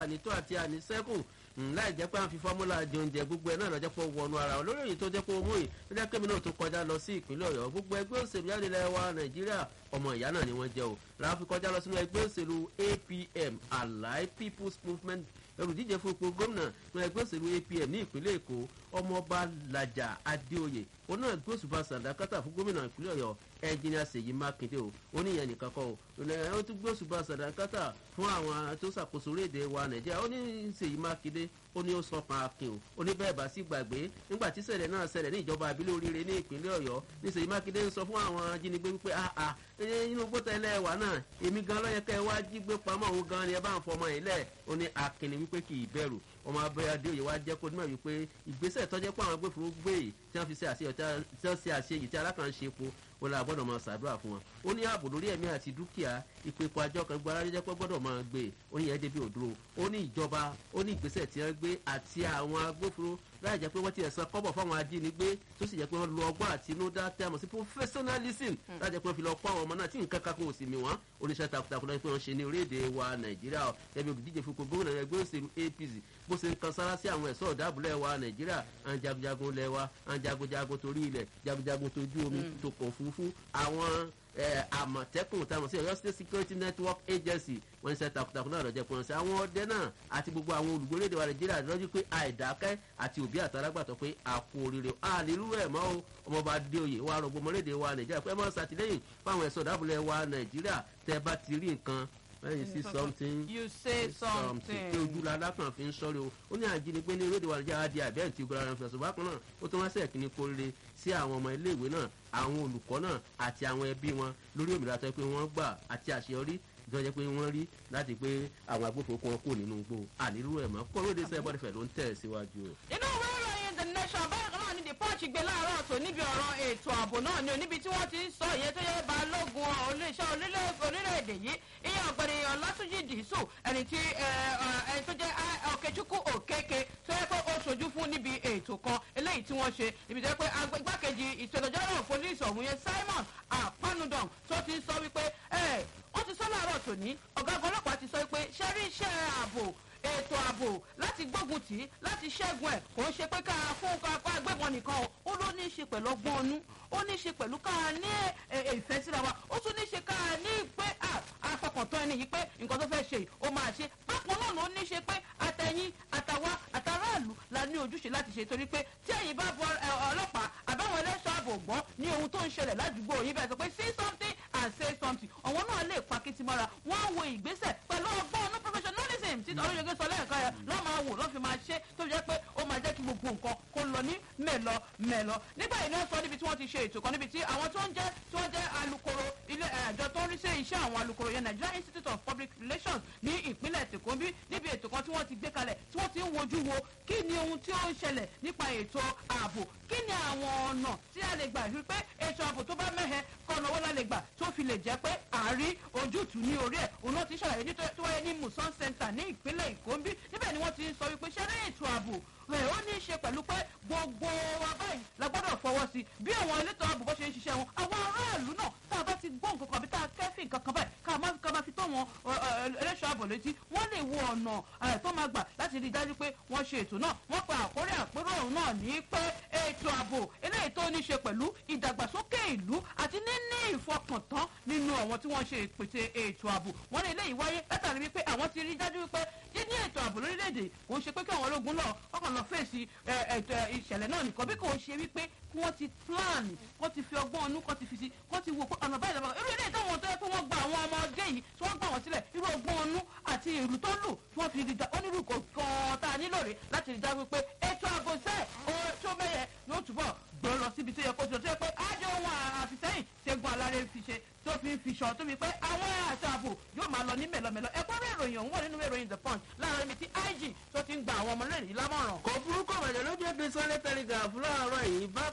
ànító àti ànísẹ́kù láì jẹ́ pé à ń fi fọ́múlà di oúnjẹ gbogbo ẹ̀ náà lọ́jọ́ pé ó wọnú ara wọn lórí èyí tó jẹ́ pé ó mú yìí ló jẹ́ kémi náà tó kọjá lọ sí ìpínlẹ̀ ọ̀yọ́ gbogbo ẹgbẹ́ òṣèlú jáde lẹ́wà nàìjíríà ọmọ ìyá náà ni wọ́n jẹ́ o làwọn fi kọjá lọ sínú ẹgbẹ́ òṣèlú apm allied people's movement olùdíje fún ipò gómìnà ní ẹgbẹ́ òṣèlú apm ní ìpínlẹ̀ èkó ọmọọba làjà adéoyè òun náà gbé òṣùbà sàdákátà fún gómìnà ìpínlẹ̀ ọ̀yọ́ ẹnjìnìà ṣèyí mákindé o ó ní ìyẹn nìkan kọ́ o ó tún gbé òṣùbà sàdákátà fún àwọn tó ṣàkóso orílẹ̀-èdè wa nàìjíríà ó ní ṣèyí mákindé ó ní ó sọkàn akin o ó ní bẹ́ẹ̀ bá sí gbàgbé nígbà tí ṣẹlẹ̀ náà ṣẹlẹ̀ ní ìjọba àbílẹ̀ oríire ní ìpínlẹ̀ ọ̀yọ́ ní ṣèyí mákindé ń sọ fún àwọn ajínigbé wípé àà inú gbọ́tẹ̀lẹ̀ wà náà èmi gan lọ́yẹ̀kẹ́ wá jí gbé pamọ́ òun gan ni ẹ bá ń fọmọ yìí lẹ̀ ó ní akin wípé kì í bẹ̀rù ọmọ abẹ́rẹ́ adéoyè wa jẹ́ kó nímọ̀ wípé ìgbésẹ̀ tọ́jẹ́ pé àwọn agbófinró gbé yìí tí wọ́n fi ṣe àṣeyọ̀ tí wọ́n ṣe àṣeyìí tí alákànṣe epo ó la gbọ́dọ̀ máa ṣàdúrà fún wọn ó ní ààbò lórí ẹ̀mí àti dúkìá ìpèkọ àjọ kan gbọ́dọ̀ jẹ́ pé gbọ́dọ̀ máa gbé ó ní ẹ̀ẹ́dẹ́bí òdúró ó ní ìjọba ó ní ìgbésẹ̀ tí wọ́n gbé àti àwọn agbófinró láì jẹ́ pé wọ́n ti ẹ̀sán kọ́bọ̀ fáwọn ajínigbé tó sì jẹ́ pé wọ́n lo ọgbọ́n àtinúdá tẹ́ àmọ̀ sí professionalism láì jẹ́ pé wọ́n fi lọ kọ́ àwọn ọmọ náà tí nǹkan kan kò sì mí wọ́n oníṣẹ́ takuntakun lọ́jọ́ pé wọ́n ṣe ní orílẹ̀-èdè wa nàìjíríà ẹbí olùdíje fún gómìnà ẹgbẹ́ òṣèlú apc bó ṣe ń kan sára sí àwọn ẹ̀ṣọ́ ọ̀dàbùlẹ̀ wa nàìjíríà àwọn jagunjagun lẹ̀ wa àwọn jagunjagun torí ilẹ̀ jagunjagun tójú omi tòkò òfurufú àwọn àmọ̀tẹ́kùn táwọn sí ọ̀yọ́ state security network agency wọ́n ń ṣe takuntakun náà lọ́jọ́ pé wọ́n ṣe àwọn ọdẹ náà àti gbogbo àwọn olùgbòlédè wa nàìjíríà lọ́jọ́ pé àìdákẹ́ àti òbí àtàlágbàtọ́ pé àkó oríire àlérú ẹ̀ mọ́ o ọmọọba adéoyè wa rògbò mọ́lédè wa nàìjíríà pé ẹ máa ṣàtìlẹ́yìn fáwọn ẹ̀ṣọ́ ọ̀dàbùlẹ̀ wa nàìjíríà tẹ́ bá ti rí nǹkan when you see something you say something. pé ojú la lákàn fi ń sọ́rí o ó ní àjínigbé ní rédíò àlejò àdí àbẹ́ẹ̀ tí gbọ́dọ̀ fẹ̀sùn bákan náà ó tún wá sẹ̀ kí ni kó rere sí àwọn ọmọ iléèwé náà àwọn olùkọ́ náà àti àwọn ẹbí wọn lórí òmìnira tó yẹ pé wọ́n gbà àti àṣeyọrí ìjọba pé wọ́n rí láti pé àwọn agbófinró kan kò nínú igbó ànílù ẹ̀ mọ́ kó lóde sẹ́yìn bọ́dẹ̀fẹ̀ ló ń tẹ̀ síwájú o. inú ìwé ìròyìn the nation báyìí kan náà ní the punch gbé láàárọ̀ ọ̀tọ̀ níbi ọ̀rọ̀ ètò ààbò náà ni ò níbi tí wọ́n ti ń sọ ìyẹn tó yẹ balógun oníṣẹ́ orílẹ̀-èdè yìí ìyẹn ọ̀gbẹ̀rẹ̀ ọ̀làtúnjì dìísù ẹni tí ẹni tó jẹ́ ọ̀kẹ́chukwu òkèké tó yẹ pé ó ṣojú fún níbi ètò kan eléyìí tí wọ́n ṣe ibi tó yẹ pé igbákejì ìṣèlójọ́rọ̀ polisi ọ̀hún yẹn simon apanudom tó ti sọ wípé wọ́n ti sọ láàárọ̀ tòní ọ̀gágun ọlọ́pàá ti sọ wípé ṣẹ́rí iṣẹ́ ààbò ètò ààbò láti gbógun tì í láti ṣẹ́gun ẹ̀ kò ń ṣe pé ká fún ká agbébọn nìkan o ó ló ní í ṣe pẹ̀lú ọgbọ́n ọnú ó ní í ṣe pẹ̀lú ká ní ìfẹ́ síra wa ó tún ní í ṣe ká ní pé afọkàntán ẹni yìí pé nǹkan tó fẹ́ ṣe yìí ó máa ṣe bákan náà ló ní í ṣe pé àtẹ̀yìn àtàwa àtàráàlú la ní ojúṣe láti ṣe torí pé tí ẹ̀yin bá bọ ọlọ́pàá àbáwọn ẹlẹ́ṣọ́ ààbò gbọ́n ní ohun tó ń ṣẹlẹ̀ ládùúgbò yìí bẹ́ẹ̀ sọ pé see something and say something àwọn náà lè pa kìtìmọ́ra wọ́n á wo ìgbésẹ̀ pẹ̀lú ọgbọ́n ọ̀nà professionalism tí ọlọ́yẹ̀gẹ́ sọ lẹ́ẹ̀kan yẹn lọ́ máa wò lọ́ fi máa ṣe tó jẹ́ pé ó máa jẹ́ kí gbogbo nǹkan kó lọ ní mẹ́lọ mẹ́lọ. nígbà yìí náà sọ níbi tí wọ́n ti ṣe ètò kan níbi tí àwọn tó ń jẹ́ tí wọ́n jẹ́ alukoro ilé àjọ tó ń rí sí iṣẹ́ àwọn alukoro yẹn nigeria institute of public relations ní ìpínlẹ̀ tèkóńbí níbi ètò kan tí wọ́n ti gbé kalẹ̀ tí wọ́n ti ń wojú wo kí ni ohun tí ó ń ṣẹlẹ̀ nípa ètò ààbò kí ni àwọn ọ̀nà tí a lè gbà rí pé ètò ààbò tó bá mẹ́hẹ kọ́nà owó la lè gbà tó fi lè jẹ́ pé àárí ojútùú ní orí ẹ̀ òun náà ti ṣàlàyé ní tó wáyé ní musan center ní ìpínlẹ̀ ìkóńbí níbẹ̀ ni wọ́n ti sọ wípé ṣẹ́rẹ́ ètò ààbò rẹ̀ ó ní í ṣe pẹ̀lú pé gbogbo wa báyìí la gbọ́dọ̀ fọwọ́ sí bí àwọn elétò ààbò bó ṣe ń ṣiṣẹ́ wọn àwọn aráàlú náà tá a bá ti gbọ́ nǹkan kan àbí tá a kẹ́fìn kankan báyìí ká máa ká máa fi tó wọn ẹlẹ́ṣọ́ ààbò létí wọ́n lè wo ọ̀nà tó máa gbà láti rí i dájú pé wọ́n ṣe ètò náà wọ́n pa àkórí àpérò ọ̀hún náà ní pé ètò ààbò eléyìí tó ní ṣe pẹ̀lú ìdàgbàsókè ìlú àti níní ìfọkàntán nínú àwọn tí wọ́n ṣe ìpèsè ètò ààbò wọ́n ní eléyìí wáyé látàrí wípé àwọn ti rí dájú wípé ní ètò ààbò lórílẹ̀‐èdè kò ń ṣe pé kí àwọn ológun náà ọkàn lọ fèsì ètò ìṣẹ̀lẹ̀ náà nìkan bí kò ń ṣe wípé kí wọ́n ti plan kó ti fi ọgbọ́n ọnú kó ti fi si kó ti wo ọ̀nà báyìí lọ́wọ́ irú ilé ìtọ́wọ̀n tó yẹ pé wọ́n gba àwọn ọmọdé yìí tí wọ́n gbà wọ́n sílẹ̀ irú ọgbọ́n ọnú àti ìlú tó lù tí wọ́n fi rí da onírú kan tá a nílò rè láti rí dájú pé ètò ààbò sẹ́ẹ̀ tó mẹ́yẹ yóò túbọ̀ gbọ́ lọ síbi tó yẹ kó tó tó yẹ pé ájọ ohun àfisẹ́yìn ṣẹ́gun aláré fi ṣe tó fi ń fi ṣan tó fi pé àwọn àti ààbò yóò máa lọ ní mẹ̀lọmẹ̀lọ ẹ̀kọ́ rẹ̀ ìròyìn ọ̀hún wọ̀ nínú ìròyìn the punch láàrin mi tí ig tó ti ń gba àwọn ọmọ lẹ́yìn lámọ̀ràn. kò burúkú ọ̀bàjẹ́ ló jẹ́ bí sunday telegraph láàárọ̀ yìí bá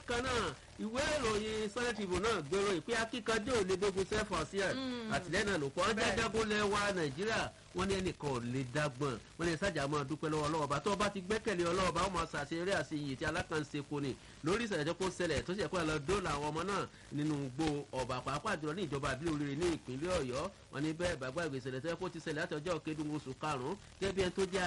bákan náà ìwé ìròyìn sunday tribune náà gbèrò ìpè akíkanjú ò lè gbógun sẹ́fọ̀ sí ẹ̀ àtìlẹ́yìn náà ló kọ́ ọ́n jágúnlẹ̀ wa nàìjíríà wọ́n ní ẹnìkan ò lè dágbọ̀n wọ́n ní sájà máa dúpẹ́ lọ́wọ́ ọlọ́wọ́ bá tó bá ti gbẹ́kẹ̀lé ọlọ́wọ́ bá wọ́n máa ṣàṣeyọrí àti iyì tí alákànṣe kò ní lórí ìṣẹ̀lẹ̀ tó kó ṣẹlẹ̀ tó ṣe kó lọ dóòlà àwọn ọmọ náà nínú gbó ọ̀bà pàápàá jùlọ ní ìjọba àbílẹ̀ oríire ní ìpínlẹ̀ ọ̀yọ́ wọn ní bẹ́ẹ̀ bàgbà ìgbésẹ̀lẹ̀ tó yẹ kó ti ṣẹlẹ̀ láti ọjọ́ kedun oṣù karùn-ún gẹ́gẹ́ bí ẹni tó jẹ́